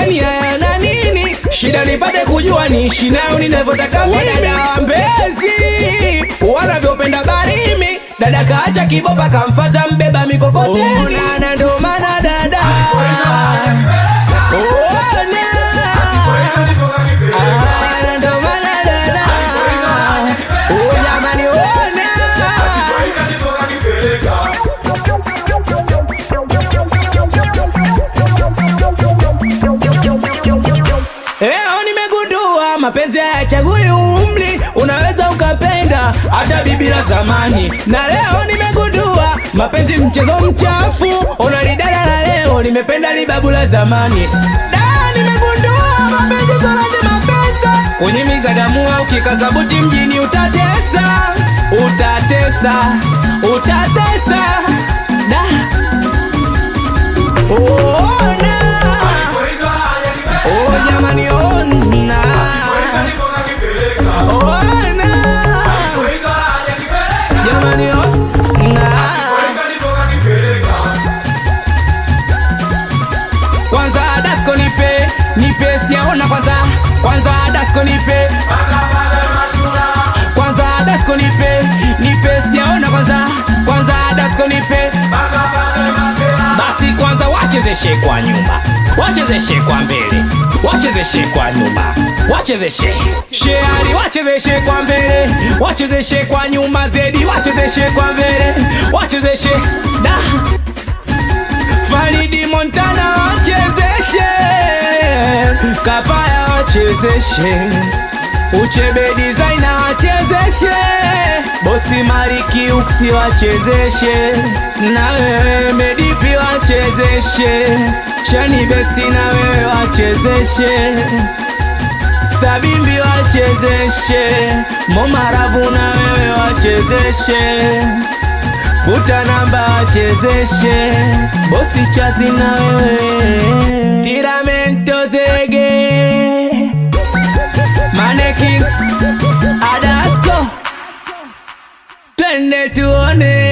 kwani haya na nini shida nipate kujua niishi nayo ninavyotaka wadada wa mbezi wanavyopenda barimi dada kaacha kibopa kamfata mbeba mikokoteni na ndo maana dada Ona. Ah, na ndo maana dada Oh, jamani ona Leo nimegundua mapenzi hayachagui umri, unaweza ukapenda hata bibi la zamani. Na leo nimegundua mapenzi mchezo mchafu, unalidada la leo nimependa libabu la zamani. Da, nimegundua mapenzi sio lazima pesa. Kwenye mizagamua ukikaza buti mjini utatesa, utatesa, utatesa. Da. Ona. Oh jamani ona Ona Jamani ona Kwanza dasko nipe Nipe sijaona kwanza Kwanza dasko nipe Kwanza dasko nipe Nipe sijaona kwanza Kwanza dasko nipe basi kwanza wachezeshe kwa nyuma wachezeshe kwa mbele wachezeshe kwa nyuma wachezeshe sheari wachezeshe kwa mbele wachezeshe kwa nyuma zedi wachezeshe kwa mbele wachezeshe da Faridi Montana wachezeshe Kapaya wachezeshe Uchebe designer wachezeshe Bosi Mariki Uksi wachezeshe Na wewe Medipi wachezeshe Chani Besti na wewe wachezeshe Sabimbi wachezeshe Momarabu na wewe wachezeshe Futa namba wachezeshe Bosi Chazi na wewe Tiramento zege Mane Kings Adasco Twende tuone